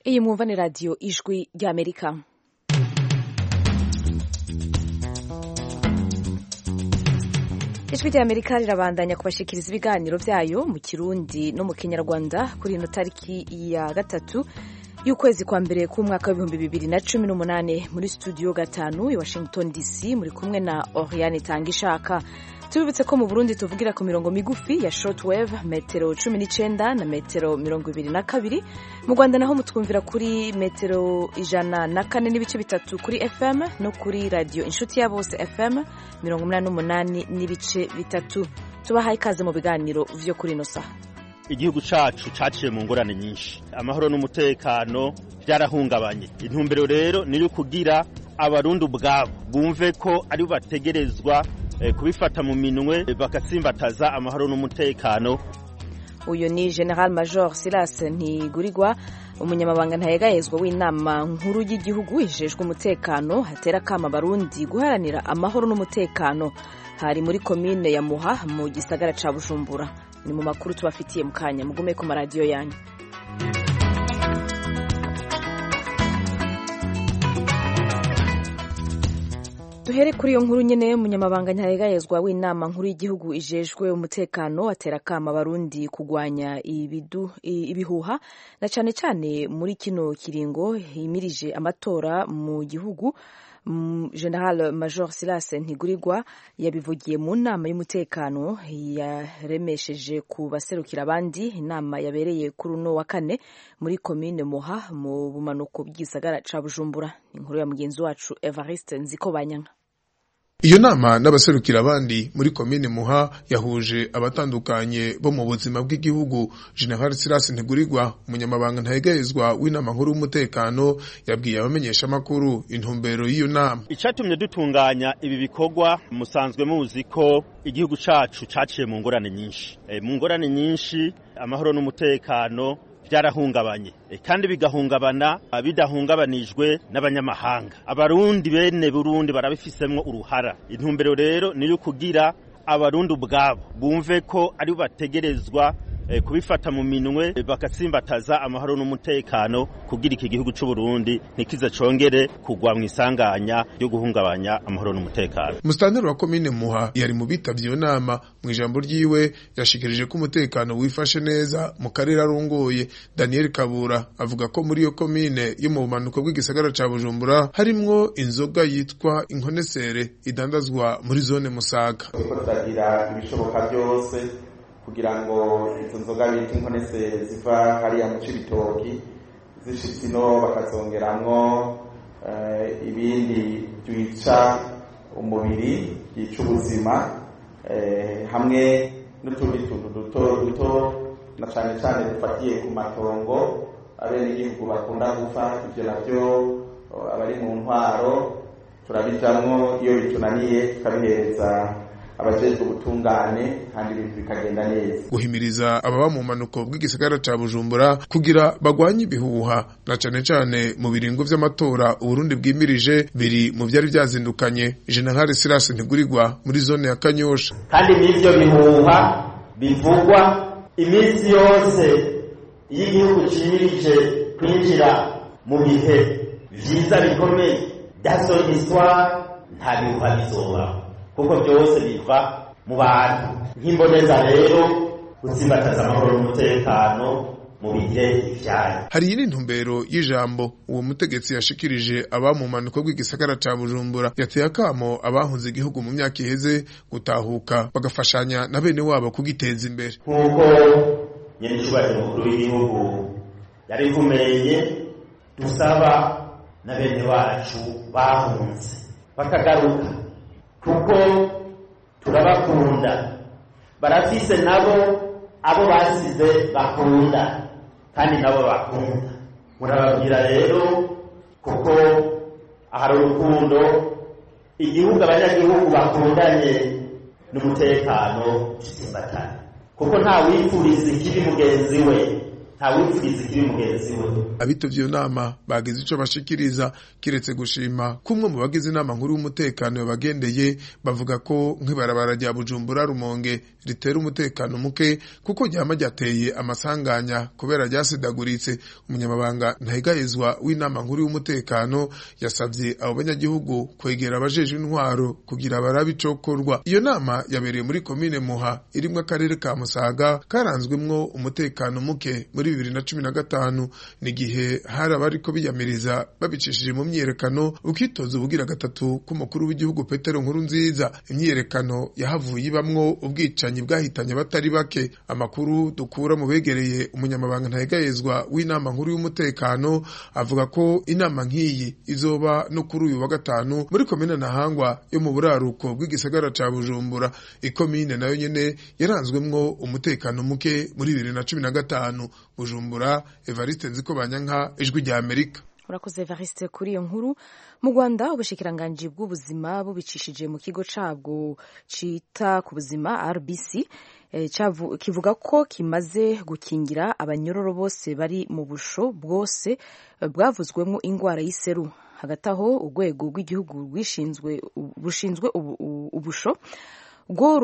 iyi mwumva ni radiyo ijwi ry'amerika ijwi ry'amerika rirabandanya kubashikiriza ibiganiro byayo mu kirundi no mu kinyarwanda kuri ino tariki ya gatatu y'ukwezi kwa mbere k'umwaka w'ibihumbi bibiri na cumi n'umunani muri studio gatanu i washington dc muri kumwe na oriane tangishaka tubibutse ko mu burundi tuvugira ku mirongo migufi ya shortwave metero cumi n'icenda na metero mirongo ibiri na kabiri mu rwanda naho mutwumvira kuri metero ijana na kane n'ibice bitatu kuri fm no kuri radiyo inshuti ya bose fm mirongo umunani n'umunani n'ibice bitatu tubahaye ikaze mu biganiro vyo kuri ino saha igihugu cacu caciye mu ngorane nyinshi amahoro n'umutekano byarahungabanye intumbero rero ni kugira abarundi ubwabo bumve ko ari bategerezwa kubifata mu minwe bagatsimbataza amahoro n'umutekano uyu ni general major silas ntigurirwa umunyamabanga ntayegayezwa w'inama nkuru y'igihugu ijejwe umutekano hatera akama abarundi guharanira amahoro n'umutekano hari muri komine ya muha mu gisagara ca bujumbura ni mu makuru tubafitiye mu kanya mugume ku maradiyo yanyu duhere kuri iyo nkuru nyine umunyamabanga ntayegayezwa w'inama nkuru y'igihugu ijejwe umutekano atera akama abarundi kugwanya ibidu ibihuha na cyane cyane muri kino kiringo himirije amatora mu gihugu general major silas ntigurirwa yabivugiye mu nama y'umutekano yaremesheje ku baserukira abandi inama yabereye kuri uno wa kane muri komine muha mu bumanuko bw'igisagara ca bujumbura inkuru ya mugenzi wacu evariste nzikobanyanga iyo nama n'abaserukira abandi muri komine muha yahuje abatandukanye bo mu buzima bw'igihugu general silas ntigurirwa umunyamabanga ntayegayezwa w'inama nkuru y'umutekano yabwiye abamenyeshamakuru intumbero y'iyo nama icatumye dutunganya ibi bikorwa musanzwe muzi ko igihugu cacu caciye mu ngorane nyinshi e, mu ngorane nyinshi amahoro n'umutekano byarahungabanye kandi bigahungabana bidahungabanijwe n'abanyamahanga abarundi bene burundi barabifisemwo uruhara intumbero rero niyo kugira abarundi ubwabo bumve ko ari bategerezwa kubifata mu minwe bagatsimbataza amahoro n'umutekano kugira iki gihugu cy'u Burundi ntikize congere kugwa mu isanganya ryo guhungabanya amahoro n'umutekano musitanteri wa komine muha yari mu bitavye iyo nama mu ijambo ryiwe yashikirije ko umutekano wifashe neza mu karere arongoye daniel kabura avuga ko muri iyo komine yo mu bumanuko bw'igisagara ca bujumbura harimwo inzoga yitwa inkonesere idandazwa muri zone musaga turagira ibishoboka byose kugira ngo izo nzoga bita inkonesere ziva hariya mu cibitoki zishitse ino bakazongeramwo ibindi byica umubiri byica ubuzima hamwe n'utundi tuntu duto duto na cane cane dufatiye ku matongo abenegihugu bakunda gupfa ivyo navyo abari mu ntwaro turabijamwo iyo bitunaniye tukabihereza abajejwe ubutungane kandi ibintu bikagenda neza guhimiriza ababa mu manuko bw'igisagara ca bujumbura kugira bagwanye ibihuha na cane cane mu biringo vy'amatora uburundi bwimirije biri mu vyari vyazindukanye general silas ntigurirwa muri zone ya kanyosha kandi n'ivyo bihuha bivugwa iminsi yose iyo igihugu cimirije kwinjira mu bihe vyiza bikomeye dason histoire nta bihuha bizobaho kuko byose biva mu bantu nk'imboneza rero gutsimbataza amahoro n'umutekano mu bihe ivyayo hari iyi ntumbero y'ijambo uwo mutegetsi yashikirije aba mu manuko bw'igisagara ca bujumbura yateye akamo abahunze igihugu mu myaka iheze gutahuka bagafashanya na bene wabo kugiteza imbere nk'uko nyenicubahiro mukuru w'igihugu yarivumeye dusaba na bene wacu bahunze bakagaruka kuko turabakunda barafise nabo abo basize bakunda kandi nabo bakunda murababwira rero kuko ahari urukundo igihugu abanyagihugu bakundanye n'umutekano tusimbatane kuko nta wifuriza ikibi mugenzi we ntawupfiriza ikibi mugenzi we abitavye iyo nama bagize ico bashikiriza kiretse gushima kumwe mu bagize inama nkuru y'umutekano yabagendeye bavuga ko nk'ibarabara rya Bujumbura Rumonge ritera umutekano muke kuko ryama ryateye amasanganya kubera ryasidaguritse umunyamabanga ntahigayezwa w'inama nkuru y'umutekano yasabye abo banyagihugu kwegera abajejwe intwaro kugira barabe icokorwa iyo nama yabereye muri komine Muha irimwo akarere ka Musaga karanzwemwo umutekano muke muri bibiri na cumi na gatanu ni igihe hari abariko biyamiriza babicishije mu myiyerekano ukitoza ubugira gatatu k'umukuru w'igihugu Petero Nkuru nziza imyiyerekano yahavuye ibamwo ubwicanyi bwahitanye abatari bake amakuru dukura mu begereye umunyamabanga ntahegayezwa w'inama nkuru y'umutekano avuga ko inama nk'iyi izoba no kuri uyu wa gatanu muri komine Ntahangwa yo mu buraruko bw'igisagara ca Bujumbura ikomine nayo nyene yaranzwemwo umutekano muke muri bibiri na cumi na gatanu Bujumbura Evariste Nzikobanyanka ijwi rya Amerika urakoze Evariste kuri iyo nkuru mu Rwanda ubushikiranganji bw'ubuzima bubicishije mu kigo cabwo cita ku buzima RBC eh, cavu, kivuga ko kimaze gukingira abanyororo bose bari mu busho bwose eh, bwavuzwemo ingwara y'iseru hagati aho urwego rw'igihugu rwishinzwe rushinzwe ubusho rwo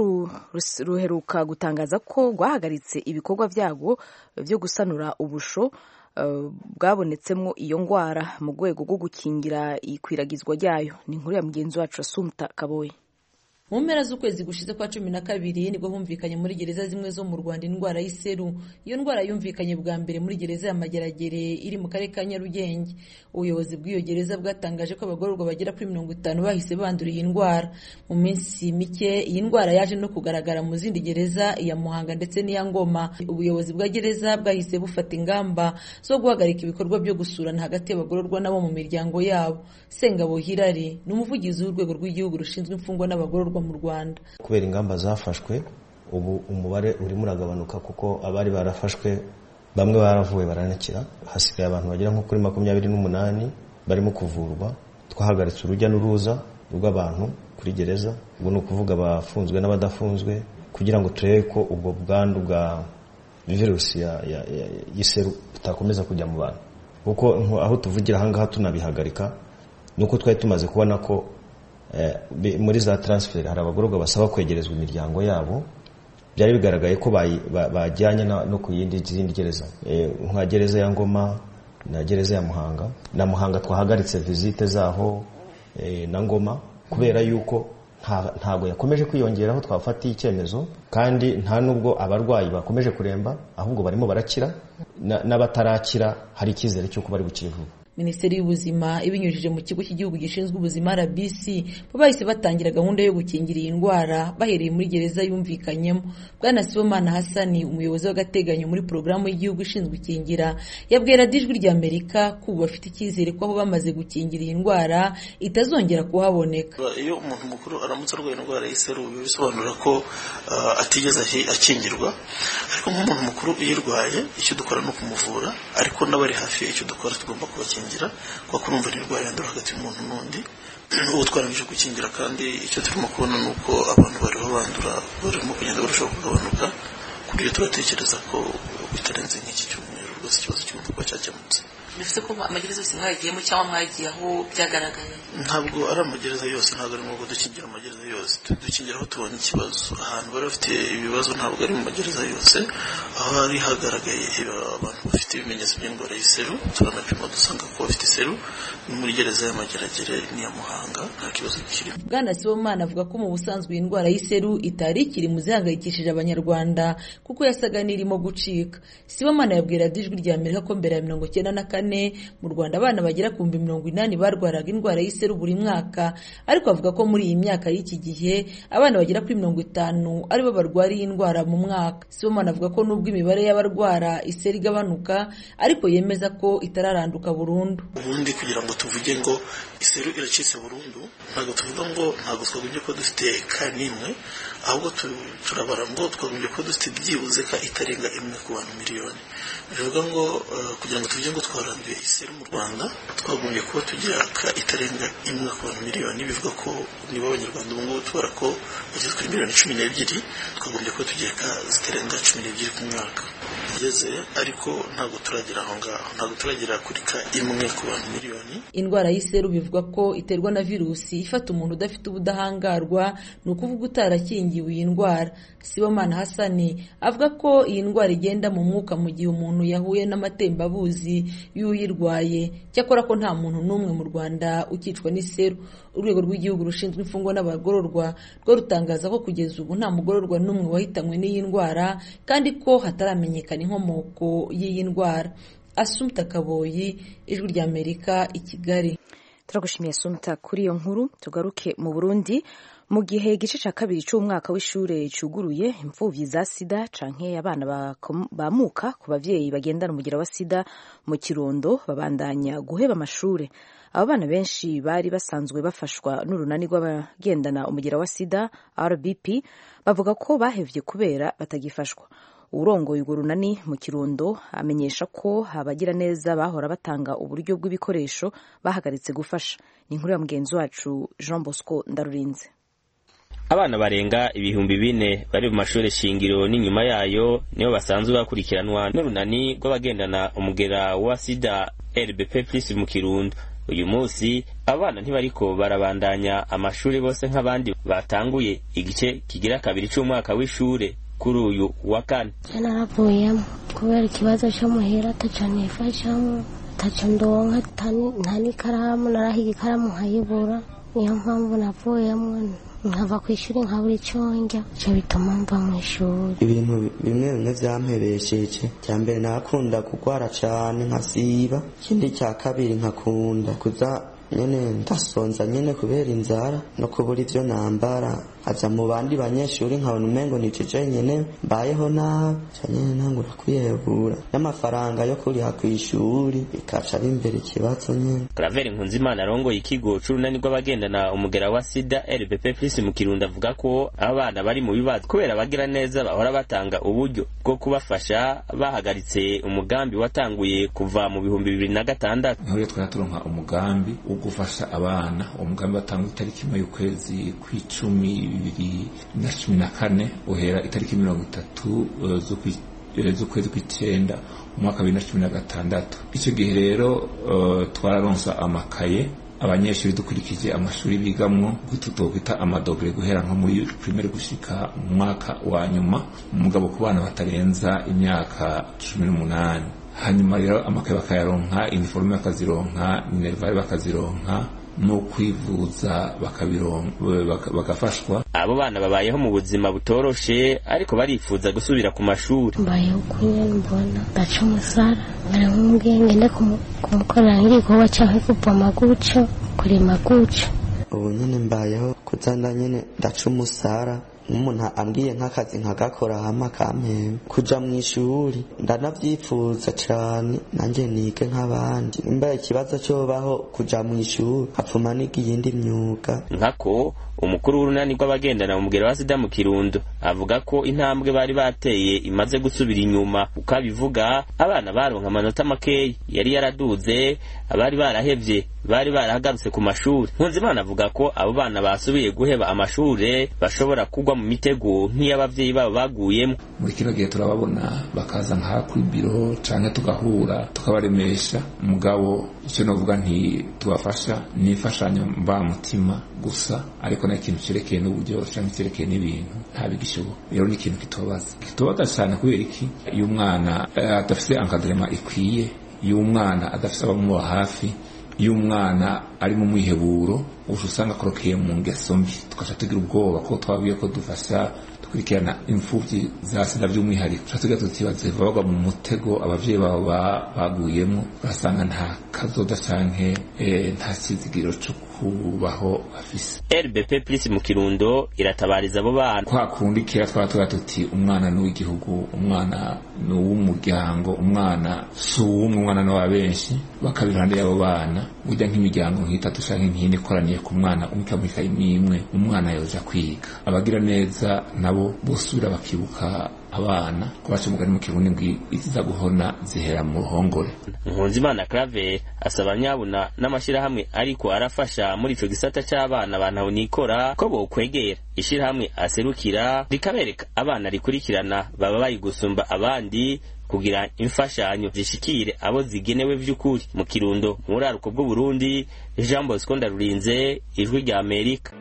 ruheruka gutangaza ko rwahagaritse ibikorwa byabwo byo gusanura ubusho bwabonetsemo iyo ndwara mu rwego rwo gukingira ikwiragizwa ryayo ni inkuru ya mugenzi wacu asumta kaboye mu mpera z'ukwezi gushize kwa cumi na kabiri nibwo humvikanye muri gereza zimwe zo mu rwanda indwara y'iseru iyo ndwara yumvikanye bwa mbere muri gereza ya mageragere iri mu karere ka nyarugenge ubuyobozi bw'iyo gereza bwatangaje ko abagororwa bagera kuri mirongo itanu bahise bandura iyi ndwara mu minsi mike iyi ndwara yaje no kugaragara mu zindi gereza iya muhanga ndetse n'iya ngoma ubuyobozi bwa gereza bwahise bufata ingamba zo guhagarika ibikorwa byo gusurana hagati y'abagororwa nabo mu miryango yabo sengabo hirari ni umuvugizi w'urwego rw'igihugu rushinzwe imfungwa n'abagororwa mu rwanda kubera ingamba zafashwe ubu umubare urimo uragabanuka kuko abari barafashwe bamwe baravuwe baranakira hasigaye abantu bagera nko kuri makumyabiri n'umunani barimo kuvurwa twahagaritse urujya n'uruza rw'abantu kuri gereza ubwo ni ukuvuga abafunzwe n'abadafunzwe kugira ngo turebe ko ubwo bwandu bwa virusi y'iseru butakomeza kujya mu bantu kuko aho tuvugira ahangaha tunabihagarika ni uko twari tumaze kubona ko muri za taransiferi hari abagororwa basaba kwegerezwa imiryango yabo byari bigaragaye ko bajyanye no ku yindi zindi gereza nka gereza ya ngoma na gereza ya muhanga na muhanga twahagaritse visite zaho na ngoma kubera yuko ntabwo yakomeje kwiyongera aho twafatiye icyemezo kandi nta nubwo abarwayi bakomeje kuremba ahubwo barimo barakira n'abatarakira hari icyizere cy'uko bari bukire vuba minisiteri y'ubuzima ibinyujije mu kigo cy'igihugu gishinzwe ubuzima rbc bo bahise batangira gahunda yo gukingira iyi ndwara bahereye muri gereza yumvikanyemo bwana sibomana hasani umuyobozi w'agateganyo muri porogaramu y'igihugu ishinzwe ikingira yabwira ijwi rya amerika ko ubu bafite icyizere ko aho bamaze gukingira iyi ndwara itazongera kuhaboneka iyo umuntu mukuru aramutse arwaye indwara y'iseru biba bisobanura ko atigeze akingirwa ariko nk'umuntu mukuru uyirwaye icyo dukora ni ukumuvura ariko n'abari hafi icyo dukora tugomba kubakingira kuko urumva ni indwara yandura hagati y'umuntu n'undi ubu twarangije gukingira kandi icyo turimo kubona ni uko abantu bariho bandura barimo kugenda barushaho kugabanuka ku buryo turatekereza ko bitarenze nk'iki cyumweru rwose ikibazo kigomba kuba cyakemutse bivuze ko amagereza yose mwagiyemo cyangwa mwagiye aho byagaragaye ntabwo ari amagereza yose ntabwo ari ngombwa dukingira amagereza yose dukingira aho tubonye ikibazo ahantu bari bafite ibibazo ntabwo ari mu magereza yose aho hari hagaragaye abantu bafite ibimenyetso by'indwara y'iseru turanapima dusanga ko bafite iseru ni muri gereza y'amageragere n'iya muhanga nta kibazo kirimo bwana sibomana avuga ko mu busanzwe iyi ndwara y'iseru itari ikiri mu zihangayikishije abanyarwanda kuko yasaga n'irimo gucika sibomana yabwira ijwi rya amerika ko mbere ya mirongo icyenda na kane mu rwanda abana bagera ku bihumbi mirongo inani barwaraga indwara y'iseru buri mwaka ariko avuga ko muri iyi myaka y'iki gihe abana bagera kuri mirongo itanu aribo barwara iyi ndwara mu mwaka sibomana avuga ko nubwo imibare y'abarwara iseru igabanuka ariko yemeza ko itararanduka burundu ubundi kugira ngo tuvuge ngo iseru iracitse burundu ntabwo tuvuga ngo ntabwo twagombye kuba dufite ka n'imwe ahubwo turabara ngo twagombye kuba dufite byibuze ka itarenga imwe ku bantu miliyoni bivuga ngo kugira ngo tuvuge ngo twaranduye iseru mu rwanda twagombye kuba tugira ka itarenga imwe ku bantu miliyoni bivuga ko niba abanyarwanda ubu ngubu tubara ko bageze kuri miliyoni cumi n'ebyiri twagombye kuba tugira ka zitarenga cumi n'ebyiri ku mwaka bigeze ariko ntabwo turagera aho ngaho ntabwo turagera kuri ka imwe ku bantu miliyoni indwara y'iseru bivuga ko iterwa na virusi ifata umuntu udafite ubudahangarwa ni ukuvuga utarakingiwe iyi ndwara sibomana hasani avuga ko iyi ndwara igenda mu mwuka mu gihe umuntu yahuye n'amatembabuzi y'uyirwaye cyakora ko nta muntu n'umwe mu rwanda ukicwa n'iseru urwego rw'igihugu rushinzwe imfungwa n'abagororwa rwo rutangaza ko kugeza ubu nta mugororwa n'umwe wahitanywe n'iyi ndwara kandi ko hataramenyekana inkomoko y'iyi ndwara asumta kaboyi ijwi ry'amerika i kigali turagushimiye asumta kuri iyo nkuru tugaruke mu burundi mu gihe igice cya kabiri cy'umwaka w'ishuri cyuguruye imfubyi za sida canke abana bamuka ku babyeyi bagendana umugira wa sida mu kirundo babandanya guheba amashuri abo bana benshi bari basanzwe bafashwa n'urunani rw'abagendana umugira wa sida rbp bavuga ko bahevye kubera batagifashwa urongoye urwo runani mu kirundo amenyesha ko abagira neza bahora batanga uburyo bw'ibikoresho bahagaritse gufasha ni inkuru ya mugenzi wacu jean bosco ndarurinze abana barenga ibihumbi bine bari mu mashuri shingiro n'inyuma yayo nibo basanzwe bakurikiranwa n'urunani rw'abagendana umugera wa sida rbp plus mu kirundo uyu munsi abana ntibariko barabandanya amashuri bose nk'abandi batanguye igice kigira kabiri c'umwaka w'ishure kuri uyu wa kane naravuyemo kubera ikibazo cyo muhira ataco nifashamo ataco ndonka nta n'ikaramu narahiga ikaramu nkayibura niyo mpamvu navuyemo nkava ku ishuri nkabura icyo njya icyo bituma mva mu ishuri ibintu bimwe bimwe byampebesheje cya mbere nakunda kurwara cyane nkasiba ikindi cya kabiri nkakunda kuza nyene ndasonza nyene kubera inzara no kubura ivyo nambara aza mu bandi banyeshuri nkabona umengo ni jeje nyene mbayeho nabi ca nyene ntangura kwiyebura n'amafaranga yo kuriha kw'ishuri bikaca bimbere ikibazo nyene Claver Nkunzimana arongoye ikigo c'urunani rw'abagendana umugera wa sida RBP Plus mu Kirundo avuga ko abana bari mu bibazo kubera abagira neza bahora batanga uburyo bwo kubafasha bahagaritse umugambi watanguye kuva mu bihumbi bibiri na gatandatu niho rero twari turonka umugambi wo gufasha abana uwo mugambi watangwa itariki imwe y'ukwezi kw'icumi bibiri na cumi na kane uhera itariki mirongo itatu z'ukwezi kw'icenda umwaka wa bibiri na cumi na gatandatu icyo gihe rero twararonsa amakaye abanyeshuri dukurikije amashuri bigamwo tutokwita amadogere guhera nko muri primaire gushika mu mwaka wa nyuma umugabo ku bana batarenza imyaka cumi n'umunani hanyuma rero amakaye bakayaronka iniforume bakazironka minerivare bakazironka no kwivuza bagafashwa abo bana babayeho mu buzima butoroshe ariko barifuza gusubira ku mashuri mbayeho kunyene mbona ndaca umusara nkari nk'umubwiye ngende kumukorera nk'igikorwa canke kuvoma guco kurima guco ubu nyene mbayeho kuzanda nyene ndaca umusara nk'umuntu ambwiye nk'akazi nkagakora hama kampemba kuja mu ishuri ndanavyifuza cane nanje nige nk'abandi nimba ikibazo cobaho kuja mu ishuri hapfuma niga iyindi myuga nkako umukuru w'urunani rw'abagendana umugero wa sida mu kirundo avuga ko intambwe bari bateye imaze gusubira inyuma uko abivuga abana baronka amanota makeyi yari yaraduze abari barahevye bari barahagarutse ku mashuri nkunzimana avuga ko abo bana basubiye guheba amashure bashobora kugwa mu mitego nk'iy'abavyeyi babo baguyemo muri kino gihe turababona bakaza nka kuri biro canke tugahura tukabaremesha mugabo icyo novuga nti tubafasha ni imfashanyo mbamutima gusa ariko nta kintu cerekeye n'uburyo canke cerekeye n'ibintu ntabigishoboka rero ni ikintu kitubabaza kitubabaza cane kubera iki iyo umwana adafise encadrement ikwiye iyo umwana adafise abamuba hafi iyo umwana ari mu mwiheburo uca usanga akorokeye mu ngeso mbi tugaca tugira ubwoba ko twabwiye ko dufasha dukurikirana imfubyi za sida by'umwihariko tuca tugira tuti bazeva bagwa mu mutego abavyeyi babo baguyemo urasanga nta kazoda canke nta kizigiro co kubaho bafise RBP Plus mu Kirundo iratabariza abo bana kwa kundi kera twaba tugira tuti umwana ni uw'igihugu umwana ni uw'umuryango umwana si uw'umwe umwana ni wa benshi bakaba iruhande y'abo bana burya nk'imiryango nk'itatu canke nk'ine ikoraniye ku mwana umwe ikamuha imwe umwana yoja kwiga abagira neza nabo bosubira bakibuka abana kubaca umugani mu kirundi ngo iziza guhona zihera mu ruhongore nkunzimana claver asaba nyabuna n'amashyirahamwe ariko arafasha muri ico gisata c'abana bantu nikora ko bokwegera ishirahamwe aserukira rikabereka abana rikurikirana baba bari gusumba abandi kugira imfashanyo zishikire abo zigenewe vy'ukuri mu kirundo mu buraruko bw'uburundi jean bosco ndarurinze ijwi rya amerika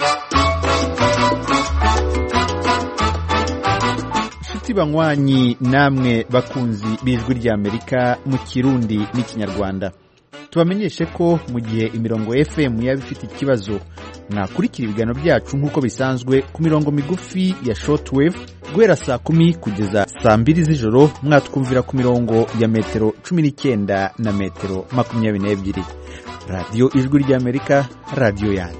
inshuti banywanyi namwe bakunzi b'ijwi ry'amerika mu kirundi n'ikinyarwanda tubamenyeshe ko mu gihe imirongo fm yaba ifite ikibazo mwakurikira ibiganiro byacu nk'uko bisanzwe ku mirongo migufi ya shortwave guhera saa kumi kugeza saa mbiri z'ijoro mwatwumvira ku mirongo ya metero cumi n'icyenda na metero makumyabiri n'ebyiri radiyo ijwi ry'amerika radiyo yanyu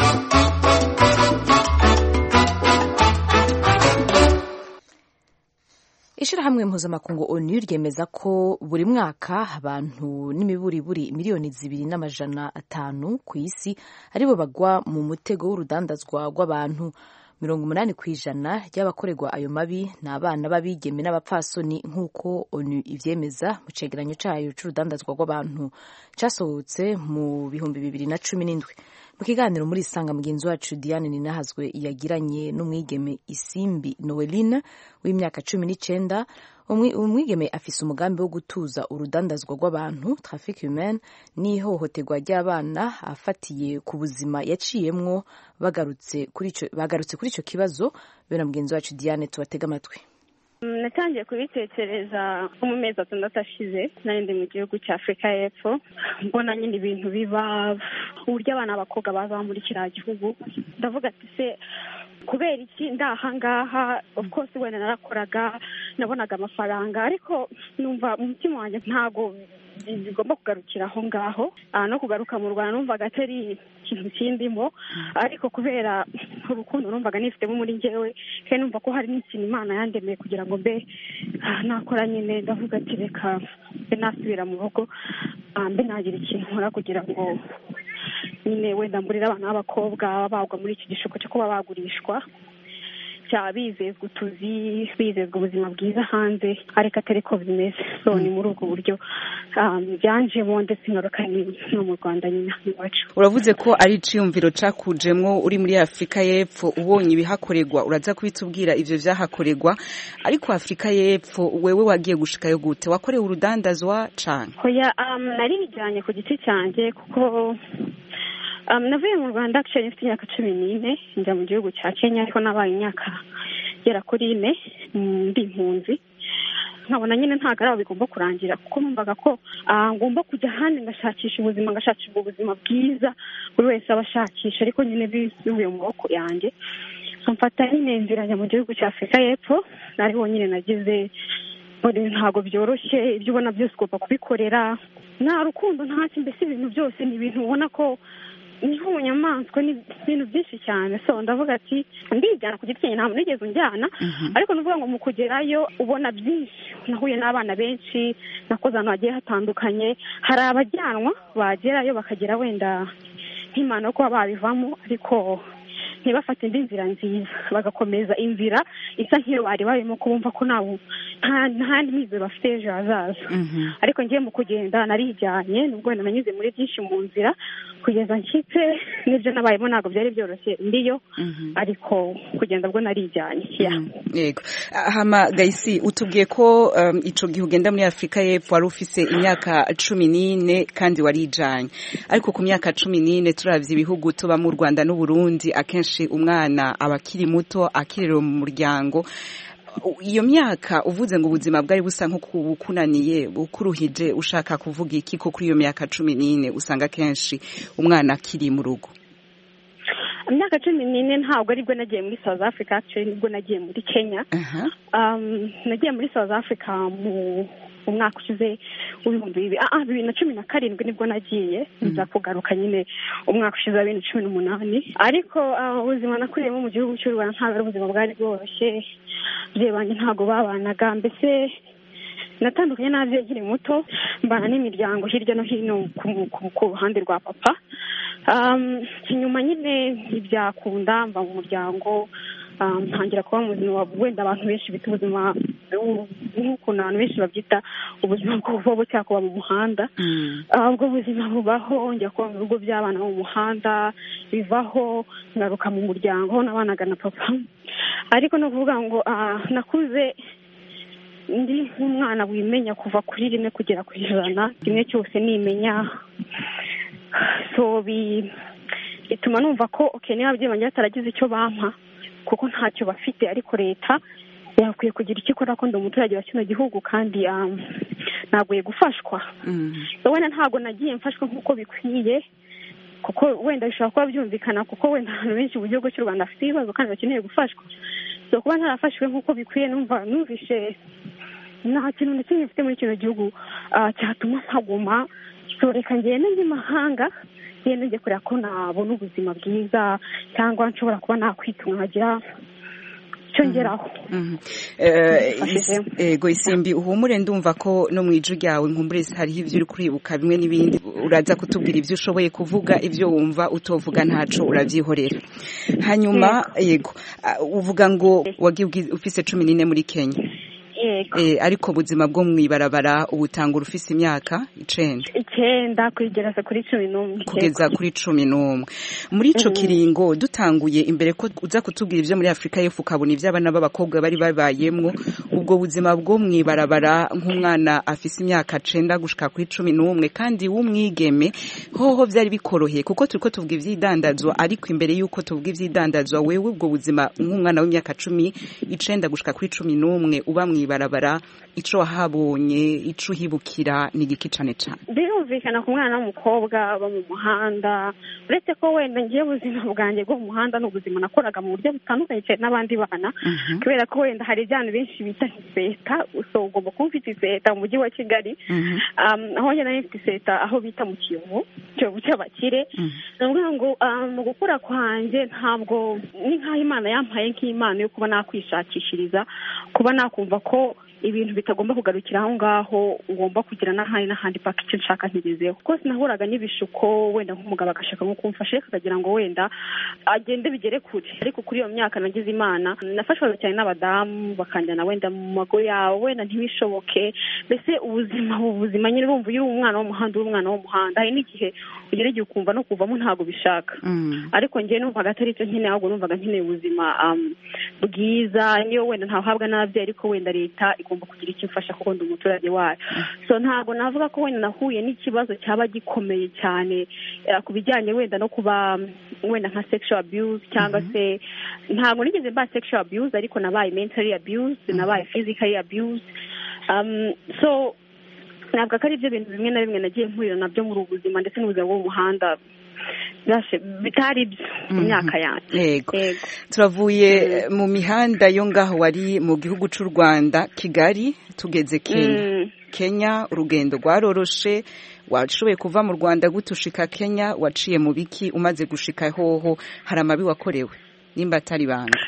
ishyirahamwe mpuzamakungu onu ryemeza ko buri mwaka abantu n'imiburiburi miliyoni zibiri n'amajana atanu ku isi aribo bagwa mu mutego w'urudandazwa rw'abantu mirongo umunani ku ijana ry'abakorerwa ayo mabi ni abana b'abigeme n'abapfasoni nk'uko onu ivyemeza mu cegeranyo cayo c'urudandazwa rw'abantu casohotse mu bihumbi bibiri na cumi n'indwi mu kiganiro muri isanga mugenzi wacu diane ninahazwe yagiranye n'umwigeme isimbi noeline w'imyaka cumi n'icenda umwigeme afise umugambi wo gutuza urudandazwa rw'abantu trafic humain n'ihohoterwa ry'abana afatiye ku buzima yaciyemwo bagarutse kuri ico kibazo bene mugenzi wacu diane tubatega amatwi natangiye kubitekereza nko mu mezi atandatu ashize nari ndi mu gihugu cya afurika y'epfo mbona nyine ibintu biba uburyo abana b'abakobwa baza muri kiriya gihugu ndavuga ati se kubera iki ndahangaha of course wenda narakoraga nabonaga amafaranga ariko numva mu mutima wanjye ntabwo bigomba kugarukira aho ngaho no kugaruka mu rwanda numvaga atari ikintu kindimo ariko kubera urukundo numvaga nifitemo muri njyewe kandi numva ko hari n'ikintu imana yandemeye kugira ngo mbe nakora nyine ndavuga ati reka mbe nasubira mu rugo mbe nagira ikintu nkora kugira ngo nyine wenda mburire abana b'abakobwa bagwa muri iki gishuko cyo kuba bagurishwa cyaba bizezwa utuzi bizezwa ubuzima bwiza hanze ariko atari ko bimeze so ni muri ubwo buryo byanjemo ndetse ingaruka no mu rwanda nyine iwacu uravuze ko ari iciyumviro cakujemwo uri muri afurika y'epfo ubonye ibihakorerwa uraza kubitubwira ivyo vyahakorerwa ariko afurika y'epfo wewe wagiye gushikayo gute wakorewe urudandazwa cane hoya nari bijyanye ku giti cyanjye kuko navuye mu rwanda actually mfite imyaka cumi n'ine njya mu gihugu cya kenya ariko nabaye imyaka igera kuri ine ndi impunzi nkabona nyine ntabwo ari aho bigomba kurangira kuko numvaga ko ngomba kujya ahandi ngashakisha ubuzima ngashakisha ubwo buzima bwiza buri wese aba ashakisha ariko nyine bivuye mu maboko yanjye mfata nyine inzira njya mu gihugu cya afurika y'epfo ariho nyine nagize ntabwo byoroshye ibyo ubona byose ugomba kubikorera nta rukundo ntacyo mbese ibintu byose ni ibintu ubona ko ni nk'ubunyamaswa ni ibintu byinshi cyane so ndavuga ati ndijyana ku giti cyanjye ntabwo nigeze unjyana ariko nuvuga ngo mu kugerayo ubona byinshi nahuye n'abana benshi nakoze ahantu hagiye hatandukanye hari abajyanwa bagerayo bakagera wenda nk'imana yo kuba babivamo ariko ntibafate indi nzira nziza bagakomeza inzira isa nk'iyo bari barimo kubumva ko nta mizero bafite ejo hazaza ariko ngiye mu kugenda narijyanye nubwo wenda nanyuze muri byinshi mu nzira kugeza nshyitse n'ibyo nabayemo ntabwo byari byoroshye ndiyo ariko kugenda bwo narijyanye yego hama gayisi utubwiye ko ico gihe ugenda muri afurika y'epfo wari ufise imyaka cumi n'ine kandi warijanye ariko ku myaka cumi n'ine turavye ibihugu tuba mu rwanda n'uburundi akenshi umwana aba akiri muto akirira mu muryango iyo myaka uvuze ngo ubuzima bwari busa nk'ukunaniye bukuruhije ushaka kuvuga iki ko kuri iyo myaka cumi n'ine usanga akenshi umwana akiri mu rugo imyaka cumi n'ine ntabwo aribwo nagiye muri south africa actually nibwo nagiye muri kenya nagiye muri south africa mu umwaka ushize w'ibihumbi bibiri ah bibiri na cumi na karindwi nibwo nagiye nza kugaruka nyine umwaka ushize wa bibiri na cumi n'umunani ariko ubuzima nakuriyemo mu gihugu cy'u rwanda ntabwo ari ubuzima bwari bworoshye ababyeyi banjye ntabwo babanaga mbese natandukanye n'ababyeyi nkiri muto mbana n'imiryango hirya no hino ku ruhande rwa papa inyuma nyine ntibyakunda mba mu muryango ntangira kuba mu buzima wenda abantu benshi bita ubuzima nk'ukuntu abantu benshi babyita ubuzima bw'ububobo cyangwa kuba mu muhanda ubwo buzima bubaho njya kuba mu bigo by'abana bo mu muhanda bivaho ngaruka mu muryango nabanaga na papa ariko ni ukuvuga ngo nakuze ndi nk'umwana wimenya kuva kuri rimwe kugera ku ijana kimwe cyose nimenya so bituma numva ko okay niba ababyeyi banjye bataragize icyo bampa kuko ntacyo bafite ariko leta yakwiye kugira icyo ikora ko ndi umuturage wa kino gihugu kandi naguye gufashwa wenda ntabwo nagiye mfashwa nk'uko bikwiye kuko wenda bishobora kuba byumvikana kuko wenda abantu benshi mu gihugu cy'u rwanda bafite ibibazo kandi bakeneye gufashwa so kuba ntarafashwe nk'uko bikwiye numva numvishe nta kintu na kimwe mfite muri kino gihugu cyatuma mpaguma so reka ngende ndi mahanga ngende njye kureba ko nabona ubuzima bwiza cyangwa nshobora kuba nakwitunga nkagira cyongeraho ego isimbi uhumure ndumva ko no mu ijwi ryawe nkumbure hariho ibyo uri kuribuka bimwe n'ibindi uraza kutubwira ibyo ushoboye kuvuga ibyo wumva utovuga ntaco urabyihorera hanyuma yego uvuga ngo wagiye ufise cumi n'ine muri kenya ariko ubuzima bwo mu ibarabara ubutangura ufise imyaka icenda icyenda kugeza kuri cumi n'umwe kugeza kuri cumi n'umwe muri ico kiringo dutanguye imbere ko uza kutubwira ibyo muri afurika y'epfo ukabona ibyo abana b'abakobwa bari babayemwo ubwo buzima bwo mu ibarabara nk'umwana afise imyaka cenda gushika kuri cumi n'umwe kandi w'umwigeme hoho byari bikoroheye kuko turiko tuvuga ivy'idandazwa ariko imbere y'uko tuvuga ivy'idandazwa wewe ubwo buzima nk'umwana w'imyaka cumi icenda gushika kuri cumi n'umwe uba mu ibarabara ico wahabonye ico uhibukira ni igiki cane cane birumvikana ku mwana w'umukobwa aba mu muhanda uretse ko wenda ngiye ubuzima bwanjye bwo mu muhanda ni ubuzima nakoraga mu buryo butandukanye cyane n'abandi bana kubera ko wenda hari ibyana benshi bita iseta so ugomba kuba ufite iseta mu mujyi wa kigali aho njye nari mfite iseta aho bita mu kiyovu kiyovu cy'abakire ni ukuvuga ngo mu gukura kwanjye ntabwo ni nk'aho imana yampaye nk'impano yo kuba nakwishakishiriza kuba nakumva ko ibintu bitagomba kugarukira aho ngaho ngomba kugira n'ahandi n'ahandi paka icyo nshaka ntigezeho kuko sinahuraga n'ibishuko wenda nk'umugabo agashaka nko kumfasha ariko akagira ngo wenda agende bigere kure ariko kuri iyo myaka nagize imana nafashwaga cyane n'abadamu bakanjyana wenda mu mago yawe wenda ntibishoboke mbese ubuzima ubuzima nyine urumva iyo uri umwana w'umuhanda uri umwana w'umuhanda hari n'igihe ugera igihe ukumva no kuvamo ntabwo bishaka ariko njyewe numvaga atari icyo nkeneye ahubwo numvaga nkeneye ubuzima bwiza niyo wenda ntahabwa n'ababyeyi ariko wenda leta igomba kugira icyo imfasha kuko ndi umuturage wayo so ntabwo navuga ko wenda nahuye n'ikibazo cyaba gikomeye cyane ku bijyanye wenda no kuba wenda nka sexual abuse cyangwa se ntabwo nigeze mba sexual abuse ariko nabaye mentally abuse nabaye physically abuse so ntabwo ko ari byo bintu bimwe na bimwe nagiye mpurira nabyo muri ubu buzima ndetse n'ubuzima bwo mu muhanda bitari byo mu myaka yanjye yego turavuye mu mihanda yo ngaho wari mu gihugu cy'u rwanda kigali tugeze kenya kenya urugendo rwaroroshe washoboye kuva mu rwanda gutushika kenya waciye mu biki umaze gushika hoho hari amabi wakorewe nimba atari banga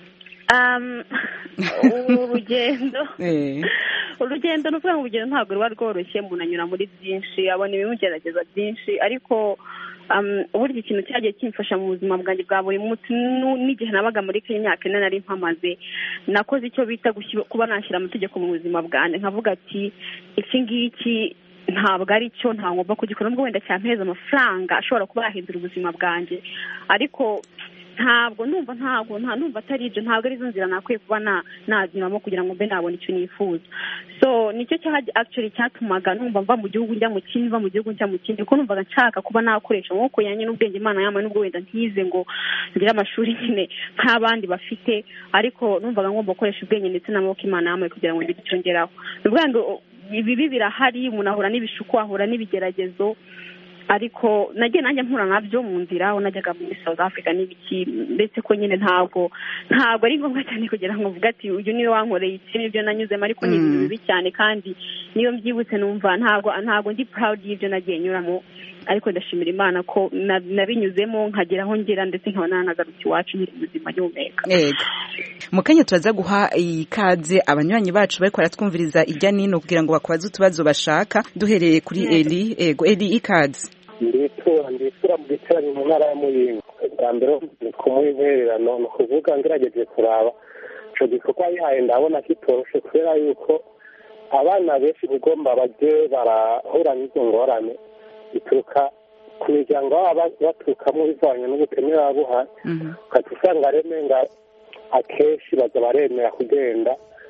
urugendo urugendo ni ukuvuga ngo urugendo ntabwo ruba rworoshye umuntu anyura muri byinshi abona ibimugerageza byinshi ariko uburyo ikintu cyagiye kimfasha mu buzima bwanjye bwa buri munsi n'igihe nabaga muri kenya imyaka ine nari mpamaze nakoze icyo bita kuba nashyira amategeko mu buzima bwanjye nkavuga ati iki ngiki ntabwo ari cyo ntagomba kugikora nubwo wenda cyampeza amafaranga ashobora kuba yahindura ubuzima bwanjye ariko ntabwo numva ntabwo nta numva atari ibyo ntabwo arizo nzira nakwiye kuba nagiriramo kugira ngo mbe nabona icyo nifuza so nicyo actually cyatumaga numva mva mu gihugu njya mu kindi mva mu gihugu njya mu kindi kuko numvaga nshaka kuba nakoresha amaboko yanjye n'ubwenge imana yambaye n'ubwo wenda ntize ngo ngire amashuri nyine nk'abandi bafite ariko numvaga ngomba gukoresha ubwenge ndetse n'amaboko imana yambaye kugira ngo ngire icyo ngeraho ni ukuvuga ngo ibibi birahari umuntu ahura n'ibishuko ahura n'ibigeragezo ariko nagiye nanjye mpura nabyo mu nzira aho najyaga muri south africa n'ibiki ndetse ko nyine ntabwo ntabwo ari ngombwa cyane kugira ngo mvuge ati uyu niwe wankoreye iki nibyo nanyuzemo ariko ni ibintu bibi cyane kandi niyo mbyibutse numva ntabwo ntabwo ndi proud y'ibyo nagiye nyuramo ariko ndashimira imana ko nabinyuzemo nkagera aho ngera ndetse nkaba nanagaruka iwacu nkiri ubuzima gihumeka mu kanya turaza guha ikaze abanywanyi bacu bariko baratwumviriza ijya nino kugira ngo bakubaze utubazo bashaka duhereye kuri eli ego eli ikaze nditura nditura mu giterane mu ntara ya muyinga bwa mbere kumuha intererano ni ukuvuga ngerageje kuraba ico gikorwa yaye ndabona kitoroshe kubera yuko abana benshi bigomba baje barahura n'izo ngorane bituruka ku miryango baba baturukamo bivanye n'ubukene baba buhari ukajya usanga remenga akenshi baza baremera kugenda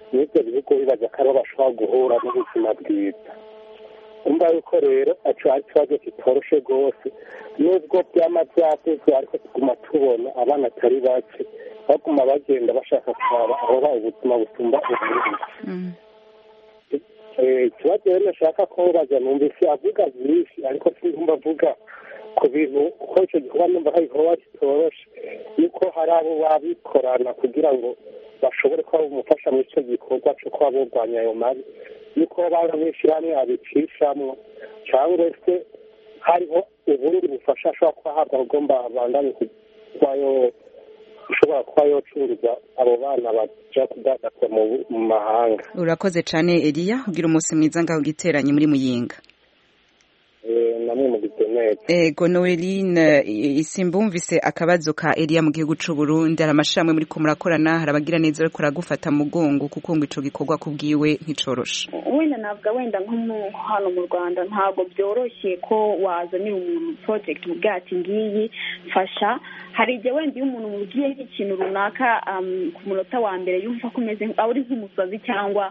n'ibyo bihugu bibaza ko aribo bashobora guhura n'ubuzima bwiza umva yuko rero aco ari ikibazo kitoroshe rwose nubwo byama byavuzwe ariko tuguma tubona abana atari bake baguma bagenda bashaka kuraba aho ba ubuzima busumba ubundi ikibazo rero nashaka kubaza numvise avuga byinshi ariko sinumva avuga ku bintu uko icyo gikorwa numva hari igikorwa kitoroshe yuko hari abo babikorana kugira ngo bashobore kuba bamufasha muri icyo gikorwa cyo kuba burwanya ayo mabi yuko baba n'ishyirahamwe abicishamwo cyangwa se hariho ubundi bufasha ashobora kuba ahabwa ugomba bandanye kuba yo ushobora kuba yocuruza abo bana baja kudadaza mu mahanga urakoze cyane eliya ugira umunsi mwiza ngaho giteranye muri muyinga namwe mu gitemere ego noeline isimbumvise akabazo ka eliya mu gihugu c'u burundi hari amashirahamwe muri ko murakorana hari abagira neza ariko aragufata mugongo kuko ngo ico gikorwa kubwiwe nticoroshe wenda navuga wenda nko hano mu rwanda ntabwo byoroshye ko wazanira umuntu project mubwira ati ngiyi mfasha hari igihe wenda iyo umuntu mubwiye nk'ikintu runaka ku munota wa mbere yumva ko umeze uri nk'umusazi cyangwa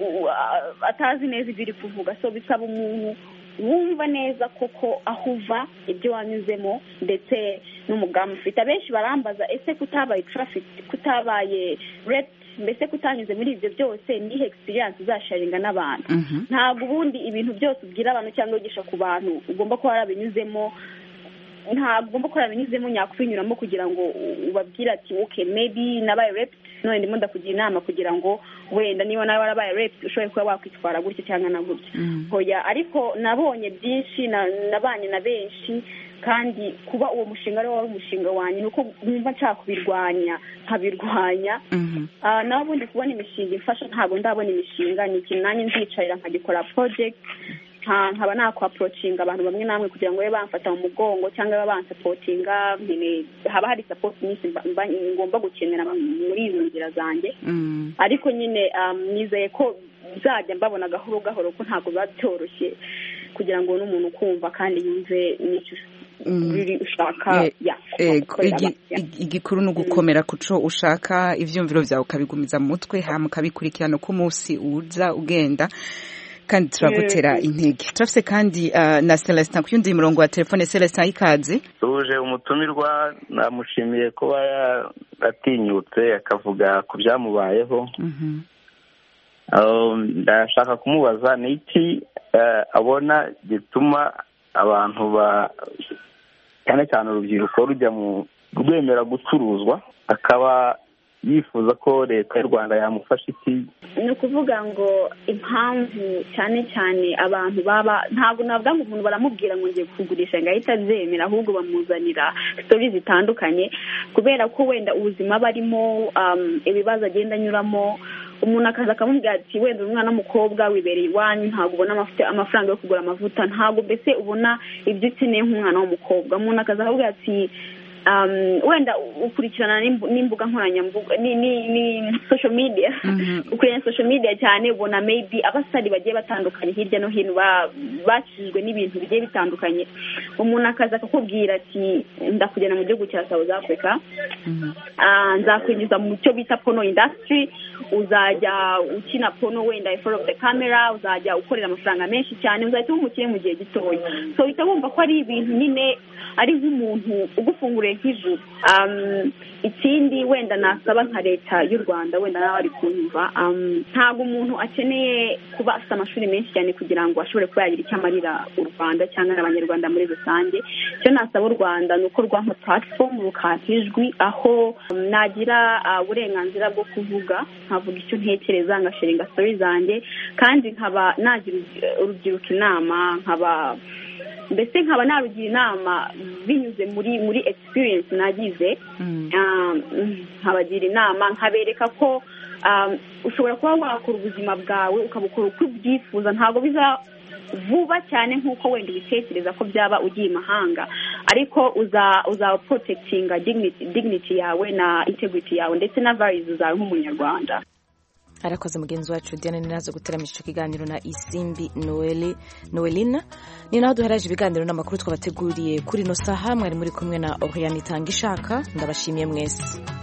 atazi neza ibyo uri kuvuga so bisaba umuntu wumva neza koko aho uva ibyo wanyuzemo ndetse n'umugambi ufite abenshi barambaza ese kutabaye traffic kutabaye rep mbese kutanyuze muri ibyo byose nihe experience uzasharinga n'abantu ntabwo ubundi ibintu byose ubwira abantu cyangwa wigisha ku bantu ugomba kuba warabinyuzemo ntabwo ugomba kuba warabinyuzemo nyakubinyuramo kugira ngo ubabwire ati okay maybe nabaye rep none ndimo ndakugira inama kugira ngo wenda niba nawe warabaye rep ushobore kuba wakwitwara gutya cyangwa na gutya hoya ariko nabonye byinshi nabanye na benshi kandi kuba uwo mushinga ariwo wari umushinga wanjye ni uko numva nshaka kubirwanya nkabirwanya nawe ubundi kubona imishinga ifasha ntabwo ndabona imishinga ni ikintu nanjye nzicarira nkagikora project nkaba nakwapurocinga abantu bamwe namwe kugira ngo babe bamfata mu mugongo cyangwa babe bansapotinga haba hari sapoti nyinshi ngomba gukenera muri izo nzira zanjye ariko nyine nizeye ko nzajya mbabona gahoro gahoro ko ntabwo biba byoroshye kugira ngo n'umuntu ukumva kandi yumve n'icyo ushaka igikuru ni ugukomera ku cyo ushaka ibyumviro byawe ukabigumiza mu mutwe hama ukabikurikirana uko umunsi uza ugenda kandi turagutera intege turafite kandi na celestin ku yundi murongo wa telefone celestin ikaze tuje umutumirwa namushimiye kuba yaratinyutse akavuga ku byamubayeho ndashaka kumubaza ni iki abona gituma abantu ba cyane cyane urubyiruko rujya mu rwemera gucuruzwa akaba yifuza ko leta y'u rwanda yamufasha iki ni ukuvuga ngo impamvu cyane cyane abantu baba ntabwo navuga ngo umuntu baramubwira ngo ngiye kugurisha ngo ahite abyemera ahubwo bamuzanira sitori zitandukanye kubera ko wenda ubuzima barimo ibibazo agenda anyuramo umuntu akaza akamubwira ati wenda umwana w'umukobwa wibereye iwanyu ntabwo ubona amafaranga yo kugura amavuta ntabwo mbese ubona ibyo ukeneye nk'umwana w'umukobwa umuntu akaza akavuga ati wenda ukurikirana n'imbuga nkoranyambuga ni social media ukurikirana social media cyane ubona maybe abasari bagiye batandukanye hirya no hino bakijijwe n'ibintu bigiye bitandukanye umuntu akaza akakubwira ati ndakugena mu gihugu cya south africa nzakwinjiza mu cyo bita pono industry uzajya ukina pono wenda in front of the camera uzajya ukorera amafaranga menshi cyane uzahita uba umukire mu gihe gitoya so uhita wumva ko ari ibintu nyine ari nk'umuntu ugufunguriye nk'ijuru ikindi wenda nasaba nka leta y'u rwanda wenda nawe ari kunyumva ntabwo umuntu akeneye kuba afite amashuri menshi cyane kugira ngo ashobore kuba yagira icyo amarira u rwanda cyangwa n'abanyarwanda muri rusange icyo nasaba u rwanda ni uko rwampa platform rukampa ijwi aho nagira uburenganzira bwo kuvuga nkavuga icyo ntekereza ngashinga sitori zanjye kandi nkaba nagira urubyiruko inama nkaba mbese nkaba narugira inama binyuze muri muri experience nagize nkabagira inama nkabereka ko ushobora kuba wakora ubuzima bwawe ukabukora uko ubyifuza ntabwo biza vuba cyane nk'uko wenda ubitekereza ko byaba ugiye imahanga ariko uzaba porotekitinga dignity yawe na integrity yawe ndetse na varizi zawe nk'umunyarwanda arakoze mugenzi wacu diane ninazo guteramisha icyo kiganiro na isimbi noelina ni naho duheraje ibiganiro n'amakuru twabateguriye kuri ino saha mwari muri kumwe na oriyani itanga ishaka ndabashimiye mwese